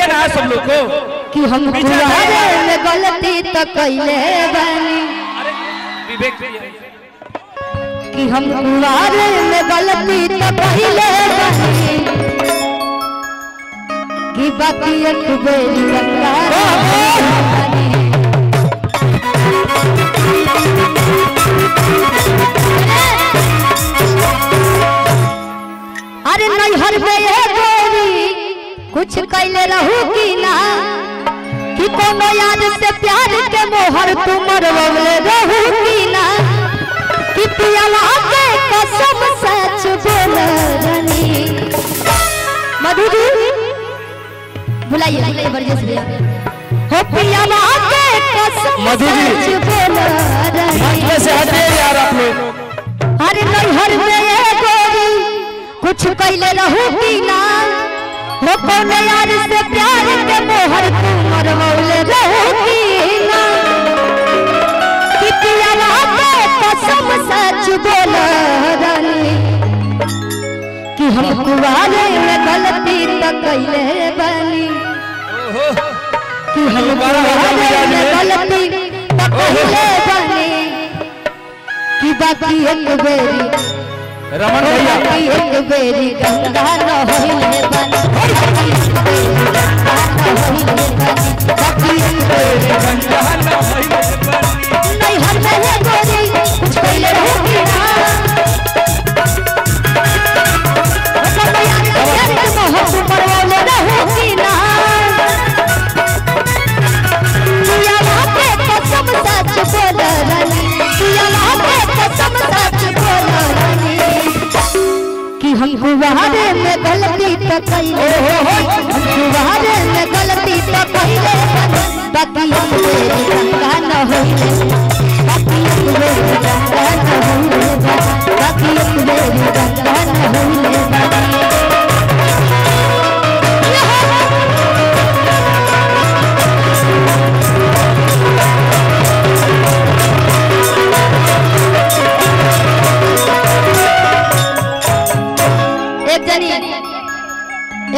देखिए ना सब लोग को कि हम पीछे कुआरे हटाइए। में गलती तो कैले बानी अरे विवेक भैया कि हम कुआरे में गलती तो कैले बानी कि बाकी एक बेरी गंगा बानी अरे नैहर में ये गोरी कुछ कैले रहू कि ना कि कोनो याद से प्यार के मोहर तू मरवले रहू कि ना कि पियावा के कसम सच बोल रनी मधु जी बुलाइए बुलाइए बरजे से हो पियावा के कसम मधु जी। सच बोल रनी में से हटिए यार आप लोग अरे नैहर में ये गोरी कुछ कैले रहू कि ना हो कौन यार से प्यार के मोहर तू मरवले रहू कि ना कि पियावा के कसम सच बोल रानी कि हम कुआरे में गलती तो कैले बानी कि हम कुआरे में गलती तो कैले बानी कि बाकी एक बेरी रमन भैया बाकी एक बेरी गंगा न होइले बानी बाकी एक बेरी गंगा न होइले बानी बाकी एक बेरी नहीं हर में है गोरी कुछ पहले रहूंगी ना सब याद याद के मोह पर वाले रहूंगी ना तुया के कसम सच बोल रानी तुया के कसम सच बोल रानी कि हम गुवारे में गलती तो कैले हम गुवारे